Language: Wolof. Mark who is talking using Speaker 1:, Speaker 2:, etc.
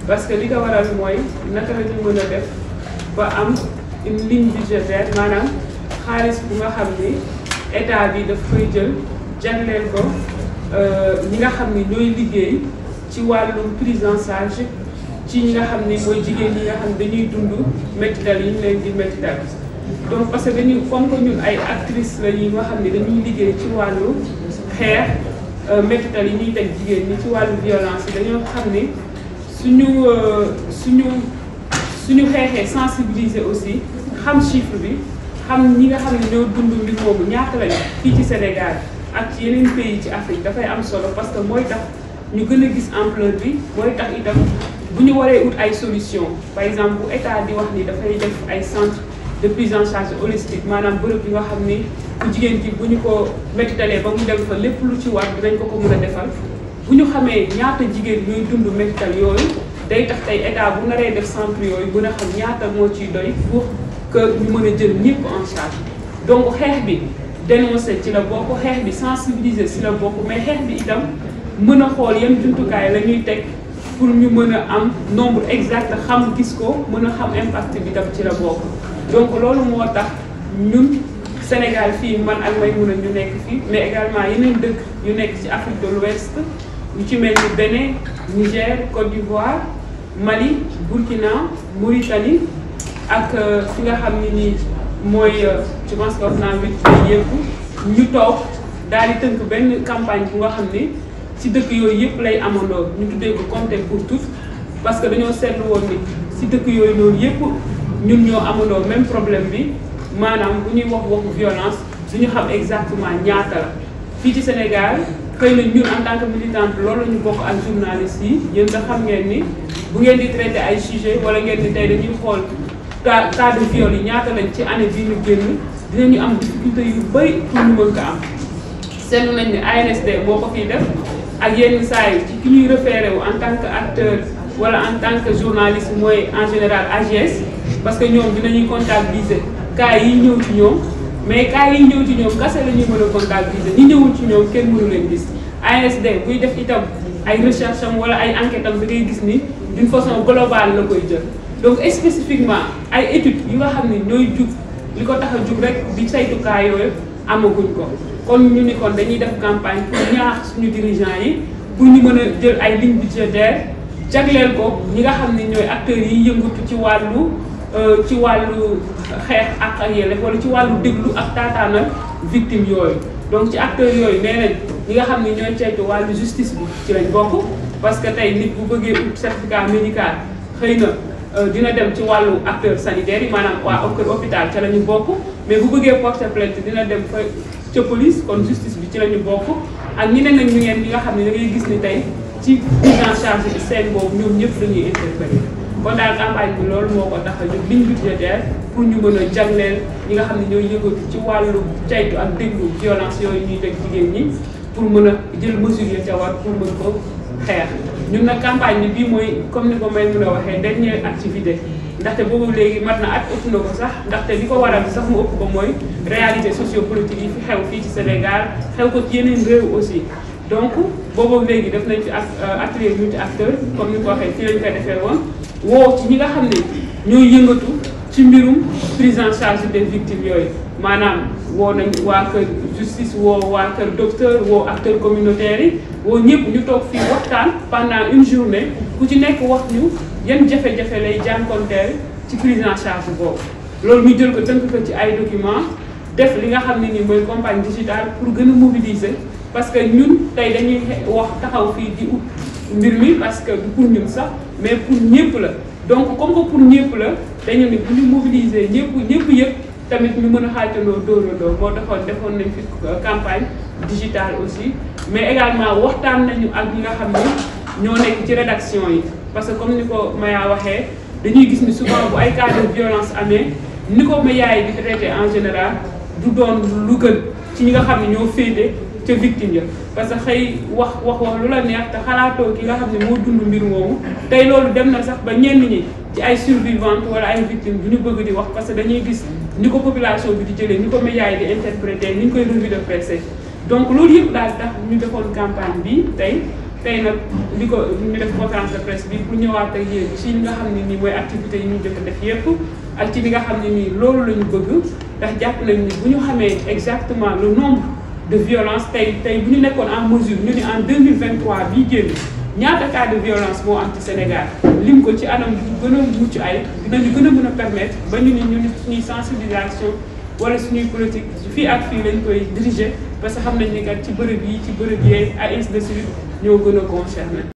Speaker 1: parce que li ko waral mooy naka la ñu mën a def ba am une ligne budgétaire maanaam xaalis bu nga xam ni état bi daf koy jël jagleel ko ñi nga xam ni ñooy liggéey ci wàllum prise en charge ci ñi nga xam ni mooy jigéen ñi nga xam ne dañuy dund métital yi ñu leen di métital donc parce que dañuy comme que ñun ay actrices la yi nga xam ne dañuy liggéey ci wàllu xeex métital yi ñuy teg jigéen ñi ci wàllu violence yi dañoo xam ni suñu suñu suñu xeexee sensibiliser aussi xam chiffre bi xam ñi nga xam ne ñoo dund mbir moomu ñaata lañu fii ci Sénégal ak ci yeneen pays ci Afrique dafay am solo parce que mooy tax ñu gën a gis ampleur bi mooy tax itam bu ñu waree ut ay solution par exemple bu état di wax ni dafay def ay centre de prise en charge holistique maanaam bërëb yi nga xam ni ku jigéen ki bu ñu ko métitalee ba mu dem fa lépp lu ci war dinañ ko ko mën a defal bu ñu xamee ñaata jigéen ñooy dund métital yooyu day tax tey état bu naree def centre yooyu mën a xam ñaata moo ciy doy pour que ñu mën a jël ñëpp en charge donc xeex bi dénoncer ci la bokk xeex bi sensibiliser ci la bokk mais xeex bi itam mën a xool yan jumtukaay la ñuy teg pour ñu mën a am nombre exact xam gis ko mën a xam impact bi tam ci la bokk donc loolu moo tax ñun Sénégal fii man ak may mun a ñu nekk fii mais également yeneen dëkk yu nekk ci Afrique de l'Ouest yu ci mel ni Bénin Niger Côte d'Ivoire Mali Burkina Mauritanie ak fi nga xam ne nii mooy je pense que wax naa huit pays yëpp ñu toog daal di tënk benn campagne bu nga xam ni ci dëkk yooyu yëpp lay amandoo ñu tuddee ko compter pour tous parce que dañoo seetlu woon ni ci dëkk yooyu noonu yëpp ñun ñoo amandoo même problème bi maanaam bu ñuy wax waxu violence duñu xam exactement ñaata la fii ci Sénégal xëy na ñun en tant que militante loolu la ñu bokk ak journalistes yi yéen nga xam ngeen ni bu ngeen di traité ay sujet wala ngeen ni tey dañuy xool cas cas de viol yi ñaata lañ ci année bii ñu génn dinañu am difficulté yu bëri pour ñu mën ko am seetlu nañ ni ANSD moo ko fiy def ak yenn saa yi ci ki ñuy référé wu en tant que acteur wala en tant que journaliste mooy en général AGS parce que ñoom dinañuy comptabiliser cas yi ñëw ci ñoom mais cas yi ñëw ci ñoom kase la ñuy mën a comptabiliser ñi ñëwul ci ñoom kenn mënu leen gis ANSD buy def itam ay recherche am wala ay enquête am da ngay gis ni d'une façon globale la koy jël donc spécifiquement ay études yi nga xam ne ñooy jug li ko tax a jug rek di saytu cas yooyu amaguñ ko kon ñu ni kon dañuy def campagne pour ñaax suñu dirigeants yi pour ñu mën a jël ay lignes budgétaires jagleel ko ñi nga xam ne ñooy acteurs yi yëngatu ci wàllu ci wàllu xeex ak ak yelleef wala ci wàllu déglu ak taataanal victime yooyu donc ci acteurs yooyu nee nañ ñi nga xam ne ñooy ceytu wàllu justice bi ci lañ bokk parce que tey nit bu bëggee ut certificat médical xëy na dina dem ci wàllu acteur sanitaire yi maanaam waa kër hôpital ca la ñu bokk mais bu bëggee porter plainte dina dem fa ca police kon justice bi ci la ñu bokk ak ñeneen ak ñu ngeen ñi nga xam ne da ngay gis ni tey ci prise en charge bi seen boobu ñoom ñëpp dañuy intervenir kon daal campagne bi loolu moo ko tax a jóg ligne budgétaire pour ñu mën a jagleel ñi nga xam ne ñooy yëngatu ci wàllu caytu ak déglu violence yooyu ñuy teg jigéen ñi pour mën a jël mesure ya ca war pour mën ko xeex ñun nag campagne bi bii mooy comme ni ko may mën a waxee dernière activité ndaxte boobu léegi mat na at ëpp na ko sax ndaxte li ko waral sax mu ëpp ko mooy réalité sociopolitique yi fi xew fii ci Sénégal xew ko ci yeneen réew aussi donc boobu léegi def nañ fi ak atelier multi acteur comme ni ko waxee ci lañ koy defee woon woo ci ñi nga xam ne ñooy yëngatu ci mbirum prise en charge des victimes yooyu maanaam woo nañ waa kër justice woo waa kër docteur woo acteurs communautaires yi woo ñëpp ñu toog fii waxtaan pendant une journée ku ci nekk wax ñu yan jafe-jafe lay jànkonteel ci prise en charge boobu loolu ñu jël ko tënk ko ci ay documents def li nga xam ne ni mooy campagne digitale pour gën a mobiliser parce que ñun tey dañuy wax taxaw fii di ut mbir mi parce que du pour ñun sax mais pour ñëpp la donc comme que pour ñëpp la dañu ne bu ñu mobiliser ñëpp ñëpp yëpp tamit ñu mën a xaajandoo dóorandoo moo taxoon defoon nañ fi campagne digitale aussi mais également waxtaan nañu ak ñi nga xam ne ñoo nekk ci rédaction yi parce que comme ni ko Maya waxee dañuy gis ni souvent bu ay cas de violence amee ni ko médias yi di traité en général du doon lu gën ci ñi nga xam ne ñoo féete ca victime ya parce que xëy wax wax wax lu la neex te xalaatoo ki nga xam ne moo dund mbir moomu tey loolu dem na sax ba ñenn ñi ci ay survivante wala ay victime bu ñu bëgg di wax parce que dañuy gis ni ko population bi di jëlee ni ko médias yi di interpréter ni ñu koy revue de presse donc loolu yëpp daal tax ñu defoon campagne bi tey tey nag li ko ñu def conférence de presse bi pour ñëwaat ak yéen ci li nga xam ne nii mooy activités yi ñu jot a def yépp ak ci li nga xam ne nii loolu la ñu bëgg ndax jàpp nañ ni bu ñu xamee exactement le nombre de violence tey tey bu ñu nekkoon en mesure ñu ni en 2023 bii génn ñaata cas de violence moo am ci Sénégal lim ko ci anam bu gën a mucc ay dinañu gën a mën a permettre ba ñu ni ñun suñuy sensibilisation wala suñuy politique fii ak fii lañ koy diriger parce que xam nañ ni kat ci bërëb yi ci bërëb yi ainsi de suite ñoo gën a concerné